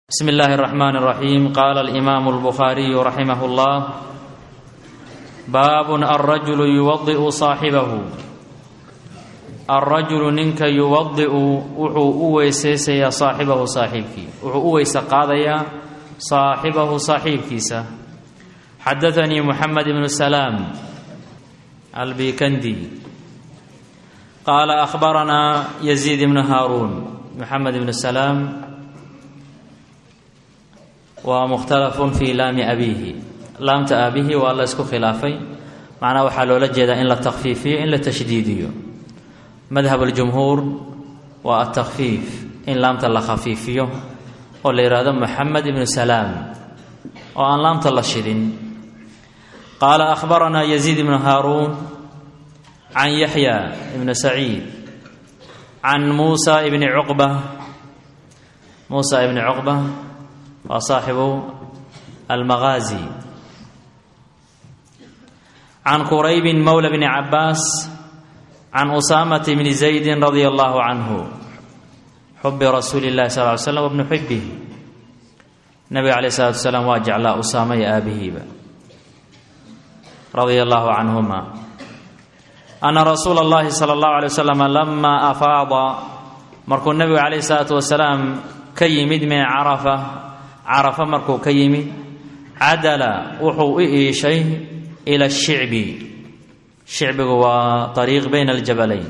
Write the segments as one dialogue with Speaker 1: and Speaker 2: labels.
Speaker 1: بسم الله الرحمن الرحيم قال الإمام البخاري رحمه الله باب الرجل يوضئ صاحبه الرجل ننك يوضئ وحو أويسيسيا صاحبه صاحبك وحو أويس قاضيا صاحبه صاحبكيسا حدثني محمد بن سلام البيكندي قال أخبرنا يزيد بن هارون محمد بن سلام waa mukhtalafun fii laami abiihi laamta aabihi waa la isku khilaafay macnaha waxaa loola jeedaa in la takfiifiyo in la tashdiidiyo madhab aljumhuur waa atakfiif in laamta la khafiifiyo oo la yidhaahdo moxamed ibnu salaam oo aan laamta la shidin qaala akhbaranaa yaziid ibnu haaruun can yaxya ibnu saciid can muusa ibni cuqba muusa ibni cuqba waa saaxibu almagaazi can quraybin mowla bni cabaas can usaamata bni zaydin radia allahu canhu xubi rasuuli llahi sal ly slam wabni xibih nabiga caleyh salatu salaam waa jeclaa usaama iyo aabihiiba radia allahu canhuma ana rasuula اllahi sala allahu alay wasalam lama afaada markuu nabigu calayh salaatu wasalaam ka yimid min carafa carafa markuu ka yimid cadala wuxuu u iishay ila shicbi shicbigu waa ariiq bayna aljabalayn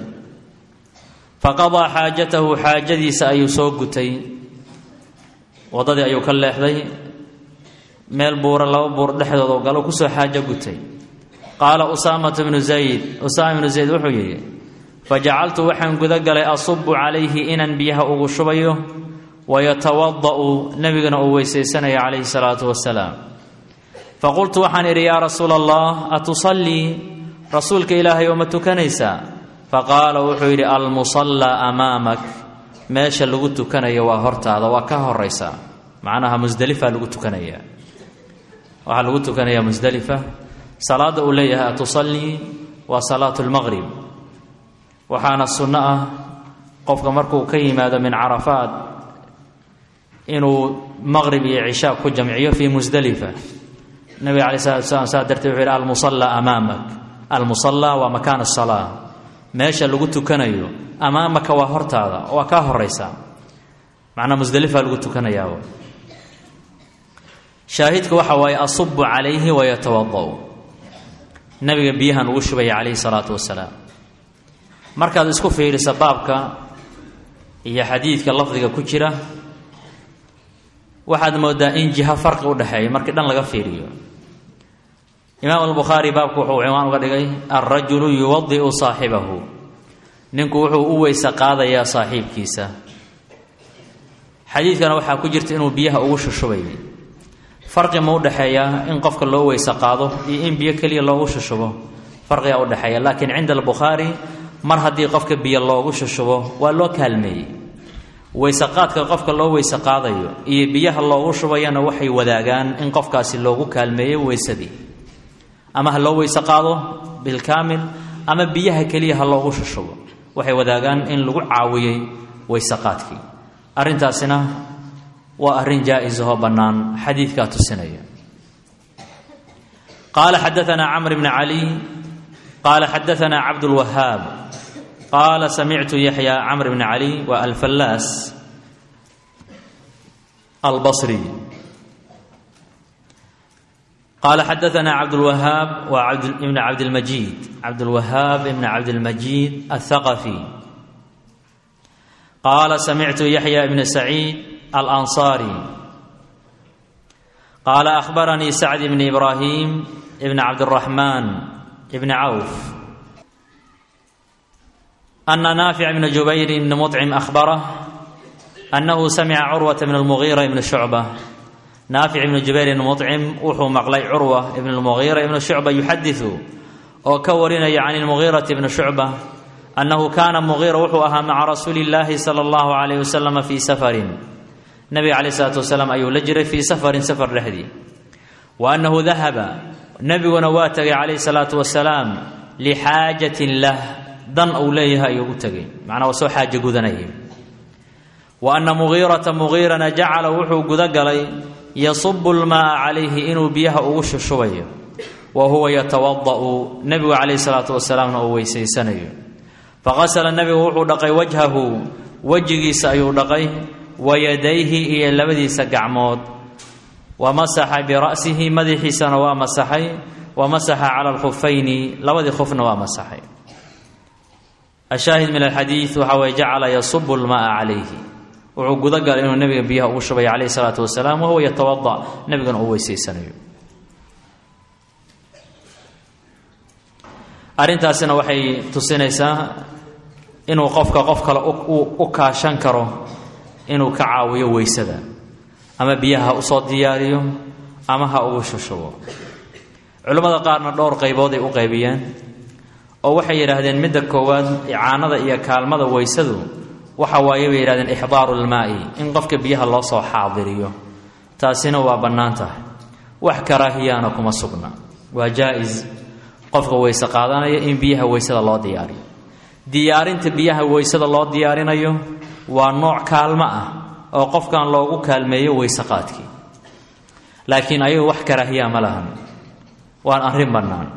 Speaker 1: faqadaa xaajatahu xaajadiisa ayuu soo gutay waddadii ayuu ka leexday meel buura laba buur dhexdooda galo kusoo xaajo gutay qaala usaamatu bnu zayd usaama ibnu zayd wuxuu yidhi fajacaltu waxaan guda galay asubu calayhi inaan biyaha ugu shubayo wayatawada'u nebigana uu weysaysanaya calayhi salaatu wasalaam faqultu waxaan idhi yaa rasuula allah atusallii rasuulka ilaahay oo ma tukanaysaa faqaala wuxuu yidhi almusallaa amaamak meesha lagu tukanayo waa hortaada waa ka horaysaa macnaha musdelifa lagu tukanaya waxaa lagu tukanayaa musdelifa salaadda uu leeyahay atusallii waa salaatu lmaqrib waxaana sunno ah qofka markuu ka yimaado min carafaat inuu maqrib iyo cishaa ku jamciyo fii musdelifa nabiga calay salatu wasalaam saa darteed wuxuu yidhi almusallaa amaamak almusallaa waa makaan asalaa meesha lagu tukanayo amaamaka waa hortaada waa kaa horaysaa macnaa musdelifa lagu tukanayaa shaahidka waxa waaye asubu calayhi wayatawada'u nabiga biyahan ugu shubaya calayhi salaatu wasalaam markaad isku fiirisa baabka iyo xadiidka lafdiga ku jira waxaad moodaa in jiha farqi udhexeeya markii dhan laga fiiriyo imaam albukhaari baabku wuxuu ciwaan uga dhigay alrajulu yuwadi'u saaxibahu ninku wuxuu u weyse qaadayaa saaxiibkiisa xadiidkana waxaa ku jirta inuu biyaha ugu shushubayay farqi ma udhexeeyaa in qofka loo weyse qaado iyo in biyo keliya loogu shushubo farqigaa udhexeeya laakiin cinda albukhaari mar haddii qofka biyo loogu shushubo waa loo kaalmeeyey weyseqaadka qofka loo weyse qaadayo iyo biyaha loogu shubayana waxay wadaagaan in qofkaasi loogu kaalmeeyo weysadii ama ha loo weyse qaado bilkaamil ama biyaha keliya ha loogu shushubo waxay wadaagaan in lagu caawiyey weyseqaadkii arrintaasina waa arrin jaa-isahoo bannaan xadiidkaa tusinaya qaala xadaanaa camr bni cali qaala xadaanaa cabdulwahaab qaala samictu yaxya camr bni cali waa alfallaas albasri qaala xadaanaa cabdulwahaab waa ibn cabdilmajiid cabdulwahaab ibn cabdilmajiid athaqafi qaala samictu yaxya ibn saciid alanصaari qaala akhbaranii sacd bn ibraahim ibn cabdiraxmaan ibn cawf أن نافع بن جبير بن مطعم أخبره أنه سمع عروة بن المغيرة بن شعبة نافع بن جبير بن مطعم وحو مقلي عروة بن المغيرة بن شعبة يحدث وكورنا عن المغيرة بن شعبة أنه كان مغيرة وحوها مع رسول الله صلى الله عليه وسلم في سفر النبي عليه الصلاة والسلام أي لجري في سفر سفر رحدي وأنه ذهب نبي ونواتك عليه الصلاة والسلام لحاجة له dan uu leeyahay ayuu u tegay macnaa waa soo xaajo gudanayay wa anna mugiirata mugiirana jacala wuxuu guda galay yasubu lmaaa calayhi inuu biyaha ugu shushubayo wa huwa yatawada'u nebigu calayhi salaatu wasalaamna uu weysaysanayo faqasala nebigu wuxuu dhaqay wajhahu wejigiisa ayuu dhaqay wa yadayhi iyo labadiisa gacmood wa masaxa bira'sihi madaxiisana waa masaxay wa masaxa cala alkhufayni labadii khufna waa masaxay ashaahid min alxadiid waxaa weye jacala yasubu lmaaa calayhi wuxuu guda galay inuu nebiga biyaha ugu shubaya calayhi salaatu wasalaam wahuwa yatawada nebigana uu weysaysanayo arrintaasina waxay tusinaysaa inuu qofka qof kale u kaashan karo inuu ka caawiyo weysada ama biyaha ha usoo diyaariyo ama ha ugu shushubo culimmada qaarna dhowr qaybood ay u qaybiyeen oo waxay yidhaahdeen midda koowaad icaanada iyo kaalmada weysadu waxa waaye bay yidhahdeen ixdaaru lmaa'i in qofka biyaha loo soo xaadiriyo taasina waa bannaan tahay wax karaahiyaana kuma sugna waa jaa-is qofka weyse qaadanaya in biyaha weysada loo diyaariyo diyaarinta biyaha weysada loo diyaarinayo waa nooc kaalmo ah oo qofkan loogu kaalmeeyo weyse qaadkii laakiin ayagu wax karaahiyaa ma lahan waan arrin bannaan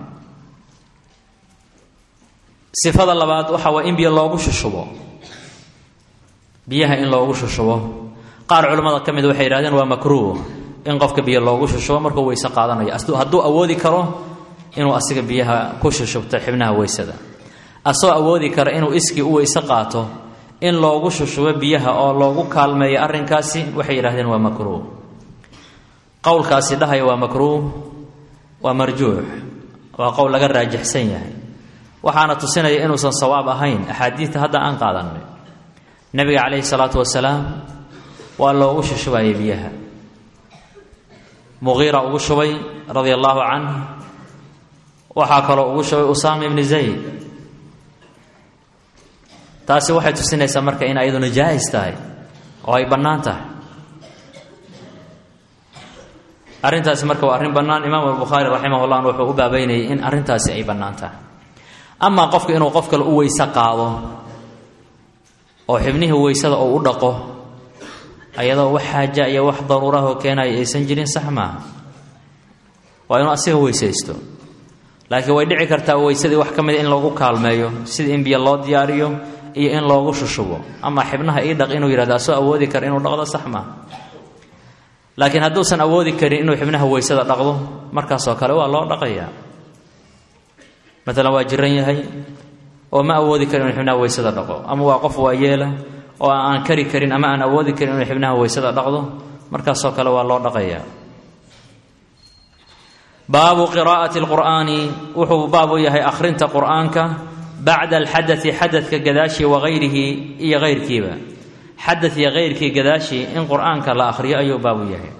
Speaker 1: sifada labaad waxa waa in biyo loogu shushubo biyaha in loogu shushubo qaar culimmada ka mid waxay yidhahdeen waa makruuh in qofka biyo loogu shushubo markuu weyse qaadanayo hadduu awoodi karo inuu asiga biyaha ku shushubto xibnaha weysada asoo awoodi kara inuu iskii u weyse qaato in loogu shushubo biyaha oo loogu kaalmeeyo arrinkaasi waxay yidhahdeen waa makruuh qowlkaasi dhahaya waa makruuh waa marjuux waa qowl laga raajixsan yahay waxaana tusinaya inuusan sawaab ahayn axaadiidta hadda aan qaadanay nebiga calayhi salaatu wasalaam waa loogu shushubayay biyaha muqiira ugu shubay radia allaahu canh waxaa kaloo ugu shubay usaama ibni zayd taasi waxay tusinaysaa marka in ayaduna jaahis tahay oo ay bannaan tahay arrintaasi marka waa arrin bannaan imaam albukhaari raximahullah wuxuu u baabeynayay in arrintaasi ay bannaan tahay amaa qofka inuu qof kale u weyse qaado oo xibnihii weysada uu u dhaqo ayadoo wax xaaja iyo wax daruurahoo keenaya aysan jirin sax maaha waa inuu asiga weysaysto laakiin way dhici kartaa weysadii wax ka mida in loogu kaalmeeyo sida in biyo loo diyaariyo iyo in loogu shushubo ama xibnaha ii dhaq inuu yidhahdo asoo awoodi kara inuu dhaqdo sax maaha laakiin hadduusan awoodi karin inuu xibnaha weysada dhaqdo markaasoo kale waa loo dhaqayaa maalan waa jiran yahay oo ma awoodi karin inuu xibnaha weysada dhaqo ama waa qof waayeela oo aan kari karin ama aan awoodi karin inuu xibnaha weysada dhaqdo markaasoo kale waa loo dhaqayaa baabu qiraa'ati lqur'aani wuxuu baab u yahay akhrinta qur'aanka bacda alxadai xadadka gadaashii wagayrihi iyo hayrkiiba xadad iyo hayrkii gadaashii in qur'aanka la akhriyo ayuu baab u yahay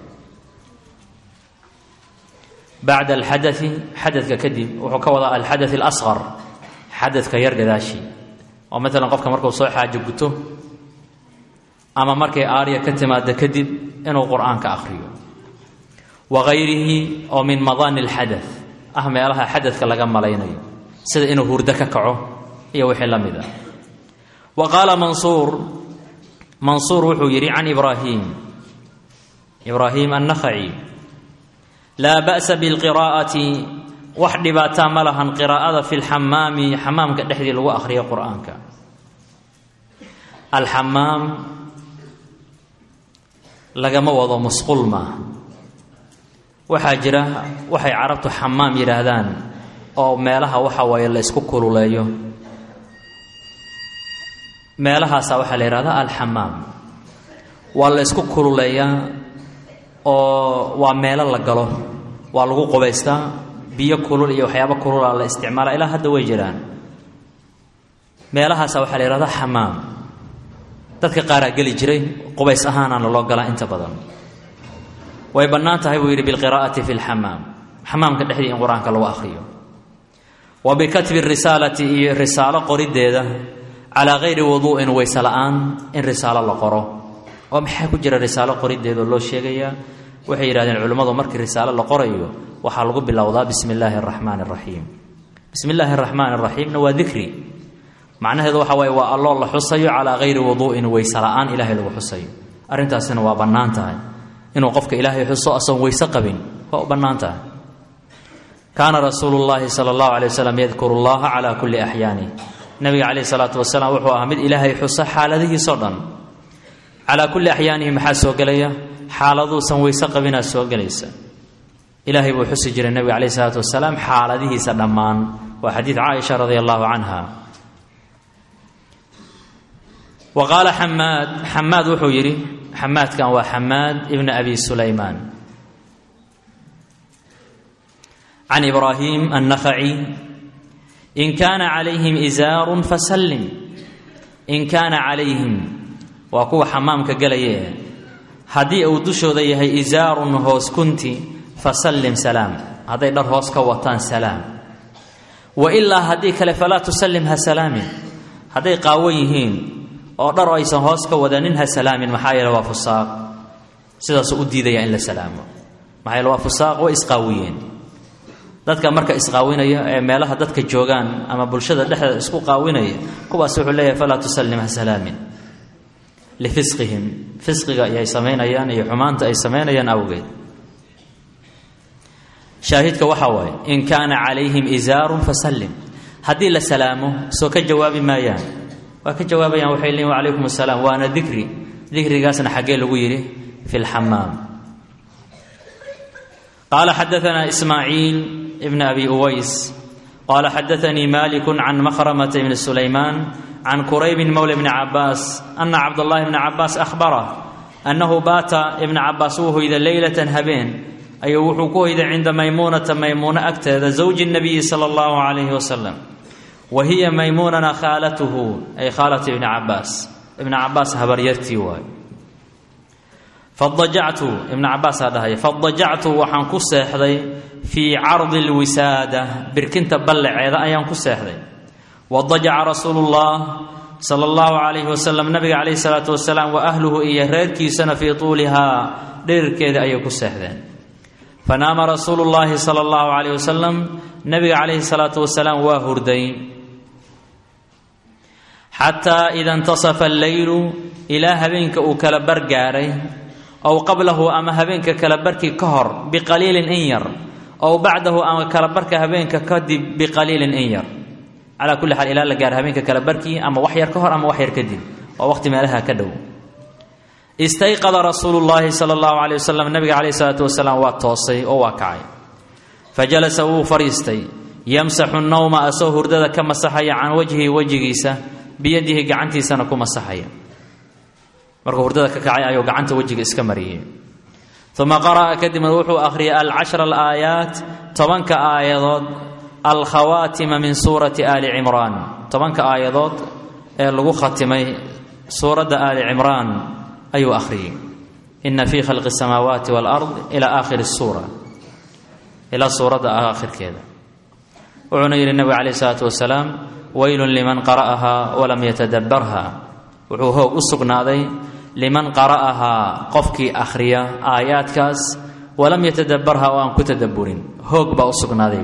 Speaker 1: bacda alxadai xadadka kadib wuxuu ka wadaa alxada alasqar xadadka yar gadaashii oo maalan qofka markuu soo xaajo guto ama markay aarya ka timaado kadib inuu qur'aanka akhriyo wagayrihi oo min madaani alxada ah meelaha xadadka laga malaynayo sida inuu hurdo ka kaco iyo wixii la mid ah wa qaala mansuur mansuur wuxuu yidhi can ibraahim ibraahim annakhaci laa ba'sa bilqiraa'ati wax dhibaataa ma lahan qiraa'ada fi lxamaami xamaamka dhexdii lagu akhriyo qur'aanka alxamaam lagama wado musqul maaha waxaa jira waxay carabtu xamaam yidhaahdaan oo meelaha waxa waaye la ysku kululeeyo meelahaasaa waxaa la yidhahdaa alxamaam waa la ysku kululeeyaa oo waa meelo la galo waa lagu qubaystaa biyo kulul iyo waxyaabo kulula la isticmaala ilaa hadda way jiraan meelahaasa waxaa la yidhahdaa xamaam dadka qaaraa geli jiray qubays ahaanaana loo galaa inta badan way bannaan tahay buu yidhi bilqiraa'ati fi lxamaam xamaamka dhexdii in qur-aanka lagu akhriyo wa bikatbi risaalati iyo risaalo qoriddeeda calaa gayri wuduu'in weyse la'aan in risaalo la qoro oo maxaa ku jira risaalo qoriddeedaoo loo sheegayaa waxay yidhahdeen culimmadu markii risaalo la qorayo waxaa lagu bilowdaa bismi illaahi araxmaani araxiim bismi illaahi araxmaani araxiimna waa dikri macnaheedu waxa waaye waa alloo la xusayo calaa hayri wuduu'in weyse la'aan ilaahay lagu xusayo arrintaasina waa bannaan tahay inuu qofka ilaahay xuso asoon weyse qabin waa u bannaan tahay kaana rasuulu llaahi sala allahu alay wasalam yadkuru llaha calaa kulli axyaanih nabiga calayhi salaatu wasalaam wuxuu ahaa mid ilaahay xuso xaaladihiisoo dhan calaa kulli axyaanihi maxaa soo gelaya xaaladuusan weyse qabinaa soo gelaysa ilaahay buu xusi jiray nebiga calayhi salaatu wasalaam xaaladihiisa dhammaan waa xadiid caaisha radia allahu canha wa qaala xamaad xamaad wuxuu yidhi xamaadkan waa xamaad ibna abi sulaymaan can ibraahim annakhaci in kaana calayhim isaarun fasallim in kaana calayhim waa kuwa xamaamka gelaye haddii uu dushooda yahay isaarun hoos kunti fasallim salaam hadday dhar hoos ka wataan salaam wa ilaa haddii kale falaa tusallim ha salaamin hadday qaawan yihiin oo dhar aysan hoos ka wadanin ha salaamin maxaa yeele waa fusaaq sidaasuu u diidaya in la salaamo maxaa yeele waa fusaaq way isqaawiyeen dadka marka isqaawinaya ee meelaha dadka joogaan ama bulshada dhexdeeda isku qaawinaya kuwaas wuxuu leeyahay falaa tusallim ha salaamin lifisqihim fisqiga ay samaynayaan iyo xumaanta ay samaynayaan awgeed shaahidka waxaa waaye in kaana calayhim isaarun fasallim haddii la salaamo soo ka jawaabi maayaan waa ka jawaabayaan waxay leeyiin wacalaykum asalaam waana dikri dikrigaasna xaggee lagu yidhi fi lxamaam qaala xadaanaa ismaaciil ibn abi uways qaala xadaanii maliku can makhramata bni sulaymaan can quraybin mowla bni cabaas ana cabdullahi bni cabaas ahbarah annahu baata ibna cabaas wuu hoyda leylatan habeen ayuu wuxuu ku hoyday cinda maymuunata maymuuno agteeda zawji nabiyi sala allahu calayhi wasalam wa hiya maymuunana khaalatuhu ay khaalatu ibni cabaas ibna cabaas habaryartii waay fadajactu ibna cabaasaa dhahaya fadajactu waxaan ku seexday fii cardi lwisaada birkinta ballaceeda ayaan ku seexday wadajaca rasuulu llah sala allahu calayhi wasalam nabiga calayhi salaatu wasalaam wa ahluhu iyo reerkiisana fii tuulihaa dhirirkeeda ayay ku seexdeen fanaama rasuulu llaahi sala allahu calayh wasalam nabiga calayhi salaatu wasalaam waa hurday xataa ida intasafa alleylu ilaa habeenka uu kala bargaaray ow qablahu ama habeenka kala barkii ka hor biqaliilin in yar ow bacdahu ama kala barka habeenka kadib biqaliilin in yar calaa kulli xaal ilaa la gaaro habeenka kala barkii ama wax yar ka hor ama wax yar kadib waa waqti meelaha ka dhow istayqada rasuulu llaahi sala allahu calay wasalam nabiga calayhi salaatu wasalaam waa toosay oo waa kacay fa jalasa wuu fadhiistay yamsaxu nawma asoo hurdada ka masaxaya can wajhihi wejigiisa biyadihi gacantiisana ku masaxaya markuu hurdada ka kacay ayuu gacanta wejiga iska mariyey uma qara'a kadibna wuxuu akhriyay alcashra alaayaat tobanka aayadood alkhawaatima min suurati aali cimraan tobanka aayadood ee lagu khatimay suuradda aali cimraan ayuu akhriyey ina fii khalqi اsamaawaati wاlard ila aakhiri الsuura ilaa suuradda aakhirkeeda wuxuuna yidhi nebigu calayh isalaatu wasalaam weylun liman qara'ahaa walam yatadabbarha wuxuu hoog u sugnaaday liman qara'ahaa qofkii akhriya aayaadkaas walam yatadabbarha oo aan ku tadabburin hoog baa u sugnaaday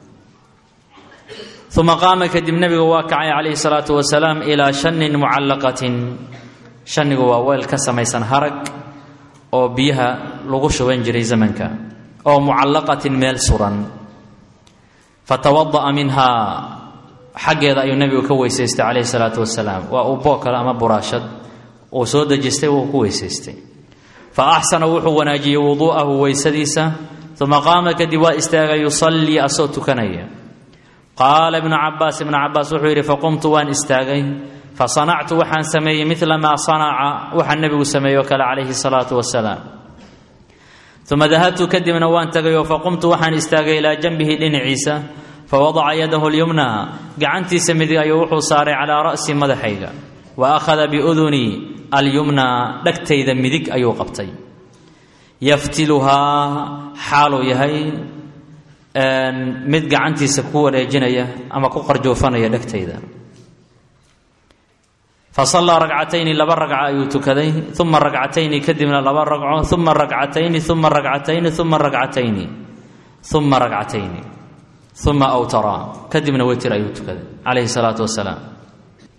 Speaker 1: uma qaama kadib nebigu waa kacay calayhi salaatu wasalaam ilaa shanin mucallaqatin shanigu waa weel ka samaysan harag oo biyaha lagu shuban jiray zamanka oo mucallaqatin meel suran fatawada'a minhaa xaggeeda ayuu nebigu ka weysaystay calayhi salaatu wasalaam waa uu boog kale ama buraashad uu soo dejistay wuu ku weysaystay fa axsana wuxuu wanaajiyey wuduu'ahu weysadiisa uma qaama kadib waa istaagay yusallii asoo tukanaya qaala ibnu cabaas ibnu cabaas wuxuu yidhi faqumtu waan istaagay fasanactu waxaan sameeyey midla maa sanaca waxaa nebigu sameeyey oo kale calayhi salaatu wasalaam uma dahabtu kadibna waan tagayoo faqumtu waxaan istaagay ilaa janbihi dhinaciisa fawadaca yadahu lyumna gacantiisa midig ayuu wuxuu saaray calaa ra'si madaxayga wa akhada biudunii alyumna dhegtayda midig ayuu qabtay yaftiluhaa xaaluu yahay mid gacantiisa ku wareejinaya ama ku qarjoofanaya dhegtayda fasallaa ragcatayni laba ragca ayuu tukaday uma ragcatayni kadibna laba ragco uma ragcatayni uma ragcatayni uma ragcatayni uma ragcatayni uma awtara kadibna wetir ayuu tukaday calayhi salaatu wasalaam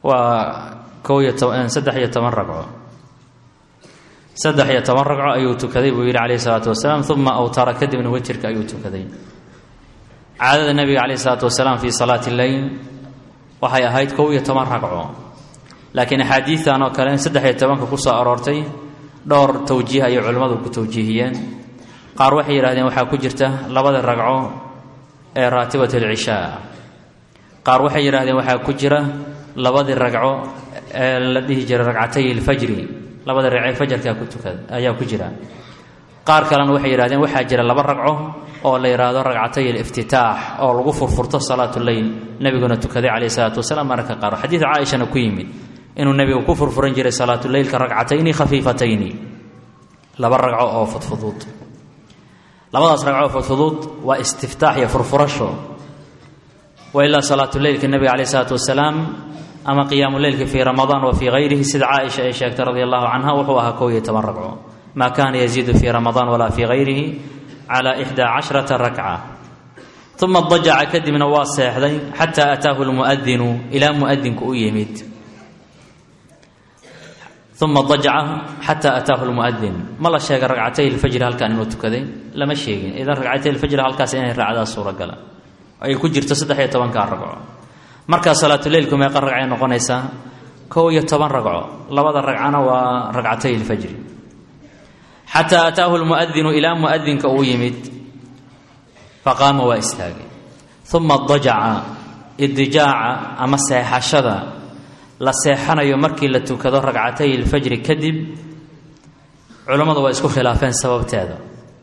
Speaker 1: waa kow iyo toban saddex iyo toban ragco saddex iyo toban ragco ayuu tukaday buu yidhi calayhi salaatu wasalaam uma awtara kadibna wejirka ayuu tukaday caadada nebiga calayhi salaatu wasalaam fii salaati lleyl waxay ahayd kow iyo toban ragco laakiin axaadiidan oo kale saddex iyo tobanka ku soo aroortay dhowr tawjiih ayay culimmadu ku tawjiihiyeen qaar waxay yidhahdeen waxaa ku jirta labada ragco ee raatibat alcishaa qaar waxay yidhahdeen waxaa ku jira labadii ragco ee la dhihi jiray ragcatay ilfajri labada ragcee fajarkaa ku tukada ayaa ku jira qaar kalena waxay yidhahdeen waxaa jira laba ragco oo la yidhaahdo ragcatay aliftitaax oo lagu furfurto salaatuleyl nebiguna tukaday calayhi salaatu wasalaam mararka qaar xadiid caaishana ku yimid inuu nebigu ku furfuran jiray salaatuleylka ragcatayni khafiifatayni laba ragco oo fudfuduud labadaas ragco oo fudfuduud waa istiftaax iyo furfurasho wa ilaa salaatuleylka nebiga calayhi salaatu wasalaam ama qiyaamuleylka fii ramadaan wa fii hayrihi sida caaisha ay sheegtay radi allahu canha wuxuu ahaa kow iyo toban ragco maa kaana yaziidu fii ramadaan walaa fii hayrihi calaa ixdaa cashrata rakca uma dajaca kadibna waa seexday xataa ataahu lmuadinu ilaa muadinku u yimid uma dajaca xataa ataahu lmuadin ma la sheega ragcatay lfajri halkan inuu tukaday lama sheegin idan ragcatay lfajri halkaas inay raacdaa suuragala ay ku jirto saddex iyo tobankaa ragco markaa salaatuleylku meeqa ragcay noqonaysaa kow iyo toban ragco labada ragcana waa ragcatay lfajri xataa ataahu lmuadinu ilaa muadinka uu yimid faqaama waa istaagay uma dajaca idijaaca ama seexashada la seexanayo markii la tukado ragcatay ilfajri kadib culammadu waa isku khilaafeen sababteeda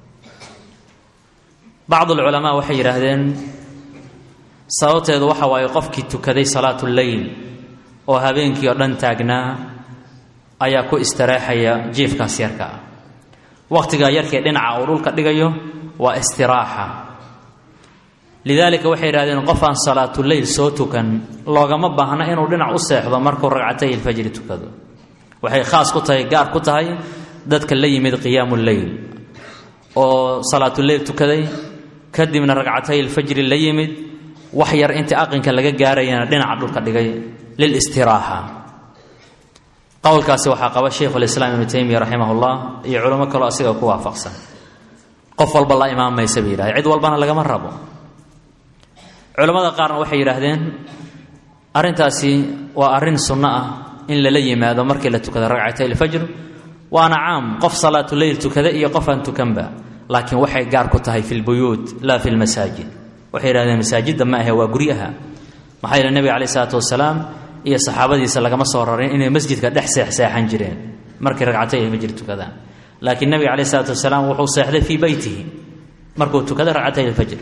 Speaker 1: bacdu lculamaa waxay yidhaahdeen sababteedu waxa waaye qofkii tukaday salaatu leyl oo habeenkii oo dhan taagnaa ayaa ku istareexaya jiifkaas yarka ah wakhtigaa yarkee dhinaca uu dhulka dhigayo waa istiraaxa lidaalika waxay yidhahdeen qof aan salaatuleyl soo tukan loogama baahna inuu dhinac u seexdo markuu ragcatay ilfajri tukado waxay khaas ku tahay gaar ku tahay dadka la yimid qiyaamu leyl oo salaatuleyl tukaday kadibna ragcatay ilfajri la yimid wax yar intii aqinka laga gaarayana dhinaca dhulka dhigay lilistiraaxa qowlkaasi waxaa qaba sheikhulislaam ibnu taymiya raximahullah iyo culimo kaloo asiga ku waafaqsan qof walba la imaamaysa bay yidhahdeen cid walbana lagama rabo culammada qaarna waxay yidhaahdeen arrintaasi waa arrin sunno ah in lala yimaado markii la tukado ragcatay ilfajr waana caam qof salaatuleyl tukada iyo qof aan tukanba laakiin waxay gaar ku tahay fi lbuyuut laa fi lmasaajid waxay yidhahdeen masaajidda ma ahe waa guryaha maxaa yeele nebiga caleyh isalaatu wasalaam iyo saxaabadiisa lagama soo rarin inay masjidka dhex seexseexan jireen markay ragcatay ilfajr tukadaan laakiin nebiga caleyh isalaatu wasalaam wuxuu seexday fii beytihi markuu tukaday ragcatay ilfajr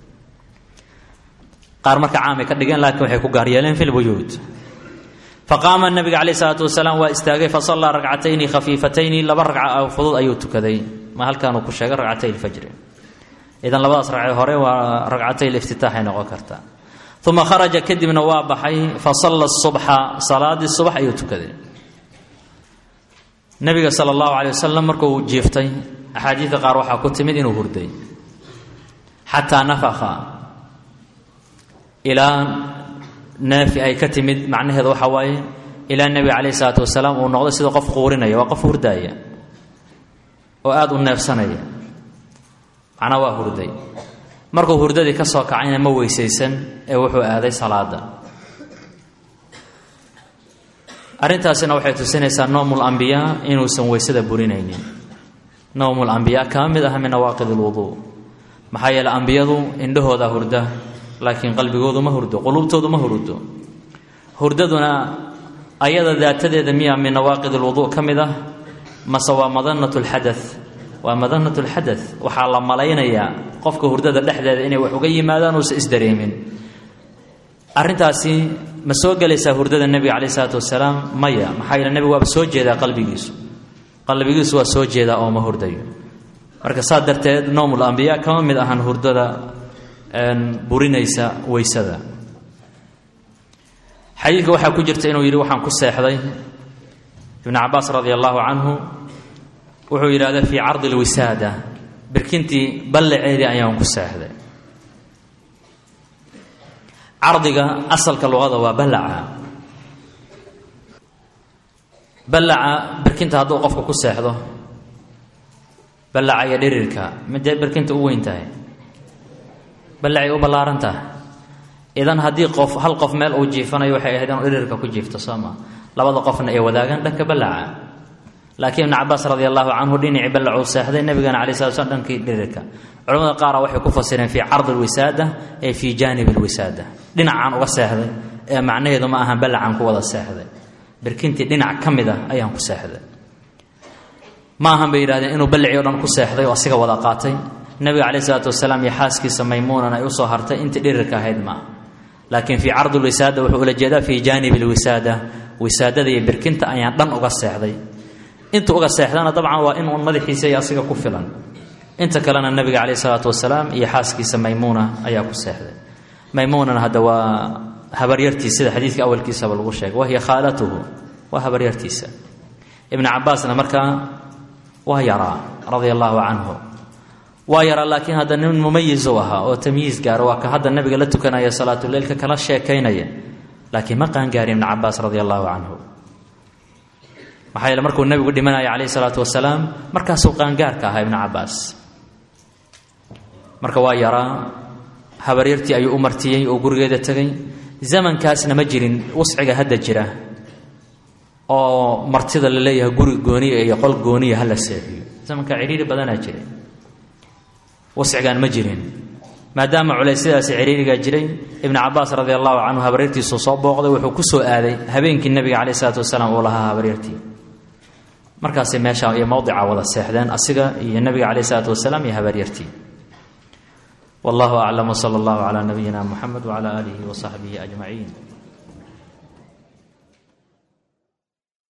Speaker 1: qaar marka caamay ka dhigeen laakiin waxay ku gaar yeeleen fi lbuyuut faqaama nabiga caleyh isalaatu wasalaam waa istaagay fasallaa ragcatayni khafiifatayni laba ragca fudud ayuu tukaday ma halkaanuu ku sheegay ragcatay ilfajri idan labadaas ragcee hore waa ragcatay liftitaaxay noqon kartaa uma kharaja kadibna waa baxay fasalla subxa salaadii subax ayuu tukaday nabiga sala allahu caley wasalam markuu jiiftay axaadiidka qaar waxaa ku timid inuu hurday xataa nafaka ilaa naafi ay ka timid macnaheedu waxaa waaye ilaa nebiga calayhi salaatu wasalaam uu noqday sida qof quurinaya waa qof hurdaaya oo aada u neefsanaya macnaa waa hurday markuu hurdadii ka soo kacayna ma weysaysan ee wuxuu aaday salaada arrintaasina waxay tusinaysaa noomul ambiyaa inuusan weysada burinaynin noomul ambiyaa kama mid aha min nawaaqid alwuduu maxaa yeele ambiyadu indhahooda hurda laakiin qalbigoodu ma hurdo quluubtoodu ma hurdo hurdaduna ayada daatadeeda miyaa min nawaaqid alwuduu ka mid ah mase waa madanat lxada waa madanat lxada waxaa la malaynayaa qofka hurdada dhexdeeda inay wax uga yimaadaan uusa isdareemin arrintaasi ma soo gelaysaa hurdada nebiga caleyh isalaatu wasalaam maya maxaa yeele nebigu waaba soo jeedaa qalbigiisu qalbigiisu waa soo jeedaa oo ma hurdayo marka saa darteed noomul ambiyaa kama mid ahan hurdada burinaysa weysada xadiidka waxaa ku jirta inuu yidhi waxaan ku seexday ibnu cabaas radia allahu canhu wuxuu yidhahda fii cardi lwisaada birkintii ballaceedii ayaan ku seexday cardiga asalka luqada waa ballaca ballaca berkinta hadduu qofka ku seexdo ballaca iyo dhirirka midee berkinta u weyn tahay ballacay u ballaaran tahay idan haddii qof hal qof meel uu jiifanayo waxay ahayd inuu dhirirka ku jiifto sooma labada qofna ay wadaagaan dhanka ballaca laakiin ibnu cabaas radi allahu canhu dhinacii ballacuu seexday nabigana alai slat slam dhankii dhirirka culamada qaara waxay ku fasireen fii cardi lwisaada ee fii jaanib lwisaada dhinacaan uga seexday ee macnaheedu ma ahan ballacaan ku wada seexday berkintii dhinac ka mid a ayaan ku seexday ma ahan bay yidhahdeen inuu ballacii o dhan ku seexday oo asiga wada qaatay nabiga caleyh isalaatu wasalaam iyo xaaskiisa maymuunan ay usoo hartay intii dhirirka ahayd maa laakiin fii cardi lwisaada wuxuu ula jeedaa fii jaanib lwisaada wisaadada iyo berkinta ayaan dhan uga seexday inta uga seexdana dabcan waa in uun madaxiisa iyo asiga ku filan inta kalena nabiga caleyh isalaatu wasalaam iyo xaaskiisa maymuuna ayaa ku seexday maymuunana hadda waa habaryartiis sida xadiidka awalkiisaba lagu sheegay wahiya khaalatuhu waa habaryartiisa ibnu cabaasna markaa waa yaraa radia allaahu canhu waa yaraa laakiin hadda nin mumayizu ahaa oo tamyiis gaara waa ka hadda nabiga la tukanaya salaatuleilka kala sheekaynaya laakiin ma qaangaari ibnu cabaas radia allaahu canhu maxaa yeele markuu nebigu dhimanaya calayhi salaatu wasalaam markaasuu qaangaarka ahaa ibnu cabaas marka waa yaraa habaryartii ayuu u martiyey oo gurigeeda tegay zamankaasna ma jirin wasciga hadda jira oo martida la leeyahay guri gooniya iyo qol gooniya hala seexiyo zamanka cidhiiri badanaa jiray wascigaan ma jirin maadaama culaysyadaasi ciriirigaa jiray ibnu cabaas radi allahu canhu habaryartiisuu soo booqday wuxuu ku soo aaday habeenkii nebiga caleyh isalaatu wasalaam uu lahaa habaryartii markaasay meesha iyo mowdica wada seexdeen asiga iyo nebiga caleyh isalaatu wasalaam iyo habaryartii wallahu aclam wsala allahu calaa nabiyina muxamed wcala aalihi wasaxbihi ajmaciin